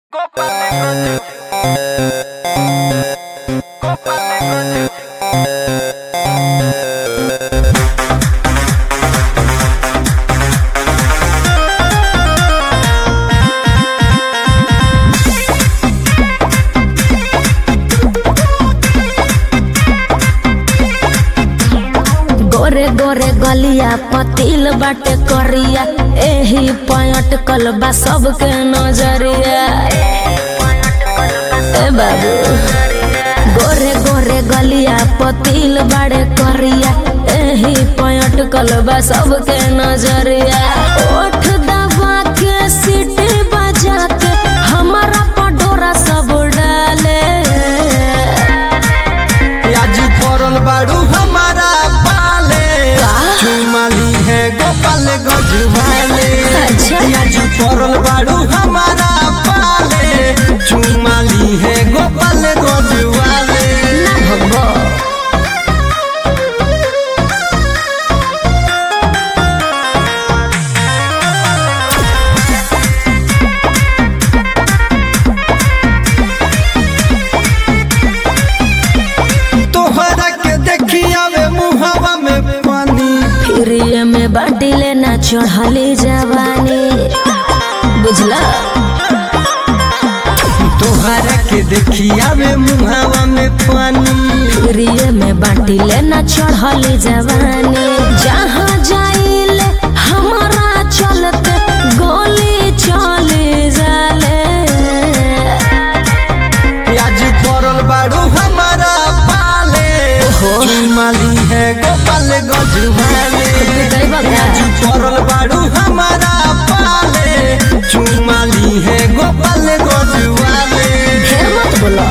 Copa Negro Copa Negro गोरे गोरे गलिया पतिल बाटे करिया एही पॉइंट कलबा सबके नजरिया ए बाबू गोरे गोरे गलिया पतिल बाड़े करिया एही पॉइंट कलबा सबके नजरिया ओठ दबा के सीटी बजा के हमारा पडोरा सब डाले आज पड़ल बाड़ू हमारा पाले का? चुमाली है गोपाल गजवाले अच्छा। आज पड़ल बाड़ू हमारा पाले चुमाली है गोपाल गजवाले ना भगो तोहरा के देखी आवे मुहावा में पानी फिरिए में बाटिले ना चढ़ली जवानी बुझला तोहरा के देखी आवे मुहावा में पानी फिरिए में बाटिले ना चढ़ली जवानी जहाँ जाइले हमारा चलते गोली चले जाले आज पड़ल बाड़ू हमारा पाले ओहो। चुमाली है गोपाल गजवाले दैवा का। आज पड़ल बाड़ू हमारा पाले चुमाली है गोपाल गजवाले ढेर मत बोलो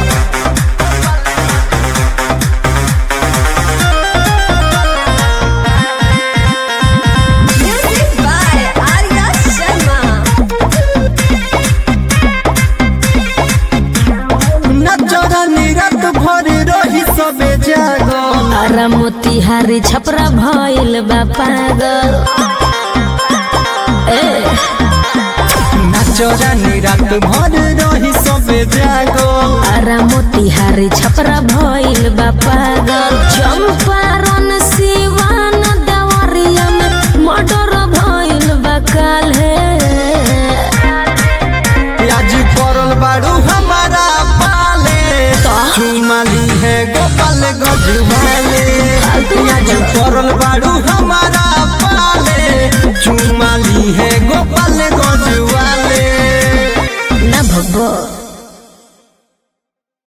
Music by Arya Sharma. नचरा निरत भर रही सबे जागो अरे मोतिहारी छपरा भइल बा पागल ए नचरा निरत भर रही सबे जागो अरे मोतिहारी छपरा भइल बा पागल चंपारण सिवान देवरिया में मर्डर भइल बा काल्हे आज पड़ल बाड़ू हमारा पाले का? चुमाली है गोपाल गजवाले फालतू मत आज बोलो। पड़ल बाड़ू हमारा पाले चुमाली है गोपाल गजवाले ना भगो